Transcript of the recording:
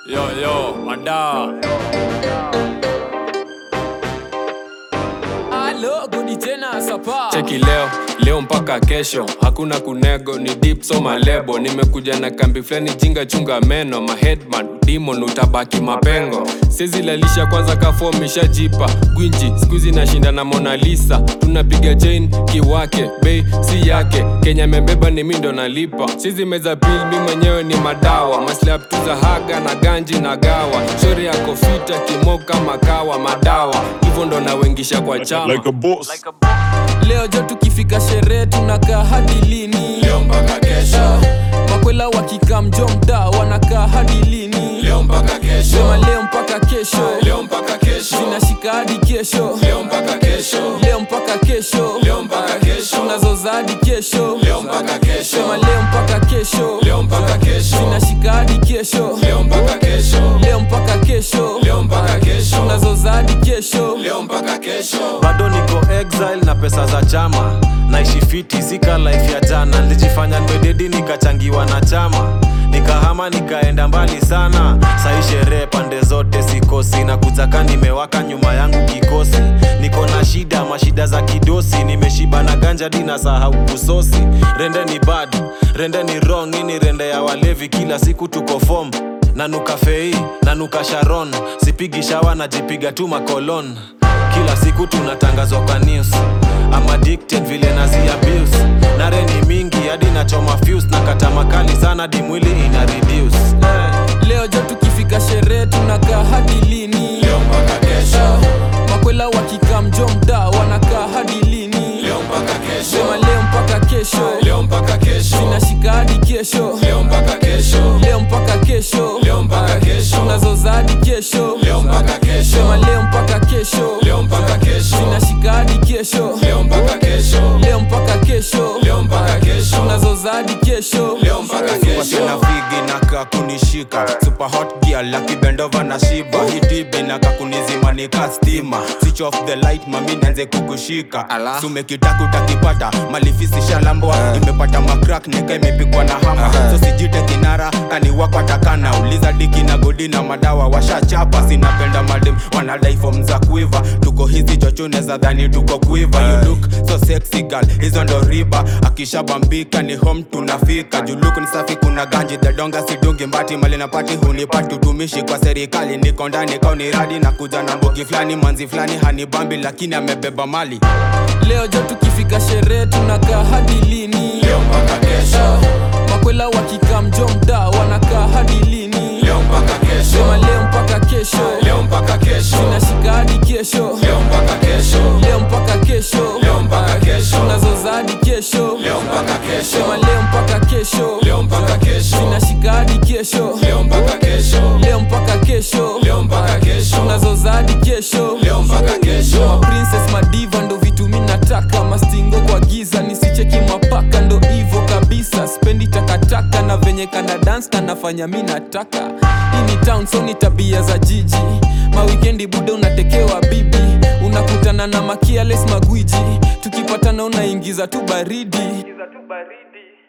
Yo, yo, ada. Alo, gudi tena sapa. Cheki leo, leo mpaka kesho, hakuna kunego, ni deep so malebo. Nimekuja na kambi flani, jinga chunga meno, maheadman demon utabaki mapengo. Sezi lalisha kwanza kafom ishajipa gwinji, skuizi nashinda na Mona Lisa. Tunapiga chain kiwake, bei si yake, Kenya membeba ni mi ndo nalipa. Sizi meza pil, mi mwenyewe ni madawa, maslap tu za haga na ganji na gawa, shori ya kofita kimoka makawa madawa, hivyo ndo nawengisha kwa chama like a boss. Leo jo tukifika sherehe tunakaa hadi lini? Leo mpaka kesho. Makwela wakikam jo mtaa wanakaa hadi lini? Leo mpaka kesho. Sema leo mpaka kesho. Leo mpaka kesho. Zinashika hadi kesho. Leo mpaka kesho. Leo mpaka kesho. Leo mpaka kesho. Tunazoza hadi kesho. Leo mpaka kesho. Sema leo mpaka kesho. Leo mpaka kesho. Zinashika hadi kesho. Leo mpaka kesho. Leo mpaka kesho. Leo mpaka kesho. Tunazoza hadi kesho. Leo mpaka kesho. bado niko exile na pesa za chama naishi fiti sika life ya jana nilijifanya ndwededi nikachangiwa na chama nikahama nikaenda mbali sana sai sherehe pande zote sikosi na kutaka nimewaka nyuma yangu kikosi niko na shida mashida za kidosi nimeshiba na ganja dina sahau kusosi rende ni bad rende ni wrong ini rende ya walevi kila siku tuko fom nanuka fei nanuka sharon sipigi shawa najipiga tu makolon kila siku tunatangazwa kwa news I'm addicted vile nazi abuse nare ni mingi hadi nachoma fuse na kata makali sana di mwili ina reduce Eh. Leo jo tukifika sherehe tunakaa hadi lini? Leo mpaka kesho. Makwela wakikam jo mtaa wanakaa hadi lini? Leo mpaka kesho. Sema leo mpaka kesho. Leo mpaka kesho. Zinashika hadi kesho. Leo mpaka kesho. Leo mpaka kesho. Leo mpaka kesho. Tunazoza hadi kesho. Leo mpaka kesho. Sema leo mpaka kesho. Leo mpaka kesho. Zinashika hadi kesho. Leo mpaka kesho. Leo mpaka kesho. Leo mpaka kesho. Tunazoza hadi kesho. Leo mpaka kesho. Wasichana vigi na kakunishika super hot girl lucky bendova na shiba hitibi na kakunizima nika stima switch off the light mami nanze kukushika sumekitaku takipata malifisi shalambwa imepata makrak nika imepigwa na hama so sijite kinara kaniwakwatakana uliza diki na godi na madawa washachapa sinapenda madem wanadai fom za kuiva tuko hizi chochone za dhani tuko kuiva you look so sexy girl hizo ndo riba akishabambika ni home tunafika juluku ni safi kuna ganji dhedonga sidungi mbati mali na pati hunipati utumishi kwa serikali niko ndani kauni radi na kuja na mbogi fulani manzi fulani hanibambi lakini amebeba mali Leo jo tukifika sherehe tunakaa hadi lini? Leo mpaka kesho. Makwela wakikam jo mtaa wanakaa hadi lini? Leo mpaka kesho. Sema leo mpaka kesho. Leo mpaka kesho. Zinashika hadi kesho. Leo mpaka kesho. Leo mpaka kesho. Leo mpaka kesho. Tunazoza hadi kesho. Leo mpaka kesho. Sema leo mpaka kesho. Leo mpaka kesho. Zinashika hadi kesho. Leo mpaka kesho. Leo mpaka kesho. Leo mpaka kesho. Tunazoza hadi kesho. Leo mpaka kesho. Ma princess madiva ndo vitu mi nataka mastingo kwa giza nisicheki mapaka ndo hivo kabisa spendi takataka na venye kana dance kanafanya mi nataka hii ni town so ni tabia za jiji mawikendi buda unatekewa bibi unakutana na makiales magwiji tukipatana unaingiza tu baridi